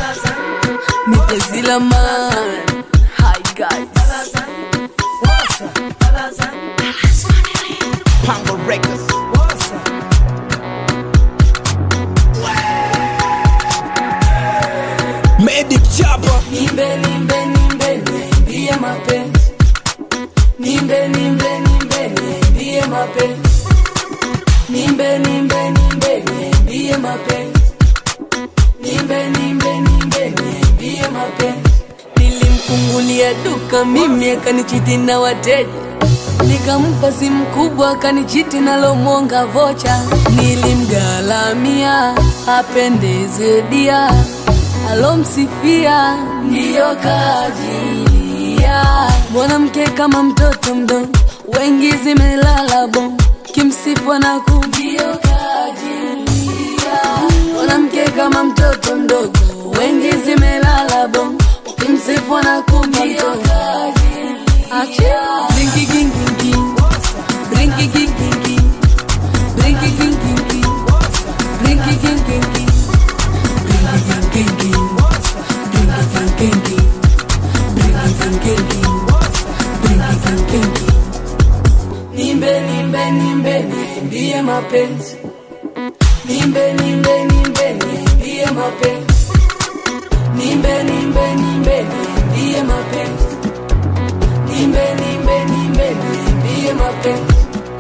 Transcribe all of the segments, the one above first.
Mitezila man. Hi guys. Pango Records. Medic Chapa. Nimbe nimbe nimbe niambie mapenzi. Nimbe nimbe nimbe niambie mapenzi. Nimbe nimbe nimbe niambie mapenzi. Nimbe nimbe nimbe niambie mapenzi. Nilimfungulia duka mimi akanichiti na wateja. Nikampa simu kubwa akanichiti nalo mwonga vocha. Nilimgalamia apendeze dia alomsifia ndiyo kajilia. Mwanamke kama mtoto mdogo, wengi zimelala bon, kimsifu na kumbio kajilia. Mwanamke kama mtoto mdogo, wengi zimelala bon, kimsifu na kumbio Achia. Brinky king king king, brinky king king king, brinky king king king, brinky king king king. Nimbe nimbe nimbe niambie mapenzi. Nimbe nimbe nimbe niambie mapenzi. Nimbe nimbe nimbe niambie mapenzi. Nimbe nimbe nimbe niambie mapenzi.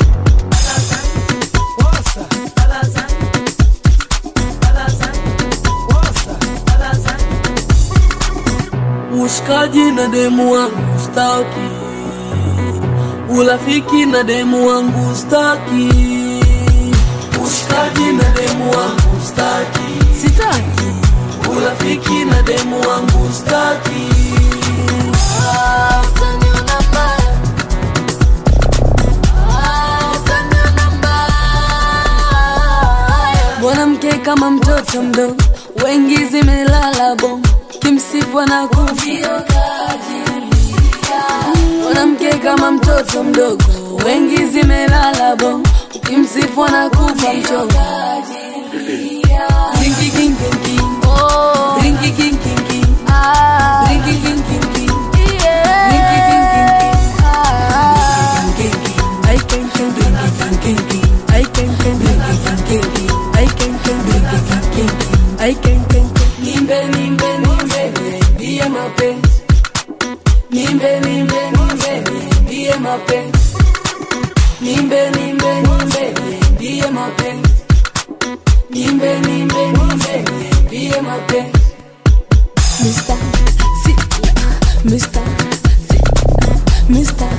Ushikaji na demu wangu staki, urafiki na demu wangu staki, ushikaji na demu wangu staki, sitaki urafiki na demu wangu staki. Ah, utaniona mbaya. Ah, utaniona mbaya. Mwanamke kama mtoto mdogo, wengi zimelala bongo, kimsifu na kuvio Mwanamke kama mtoto mdogo, wengi zimelala bongo, kimsifu na kufa mchogo. Ringi king king king, oh, ringi king king king, ah, ringi king king king, yeah, ringi king king king, ah, king king, I can can ringi king king king, I can can ringi king king king, I can can ringi king king king, I can can nimbe nimbe nimbe niambie mapenzi, nimbe nimbe nimbe niambie mapenzi, nimbe nimbe nimbe niambie mapenzi. Nimbe nimbe nimbe niambie mapenzi Mr. Zilla Mr. Zilla Mr.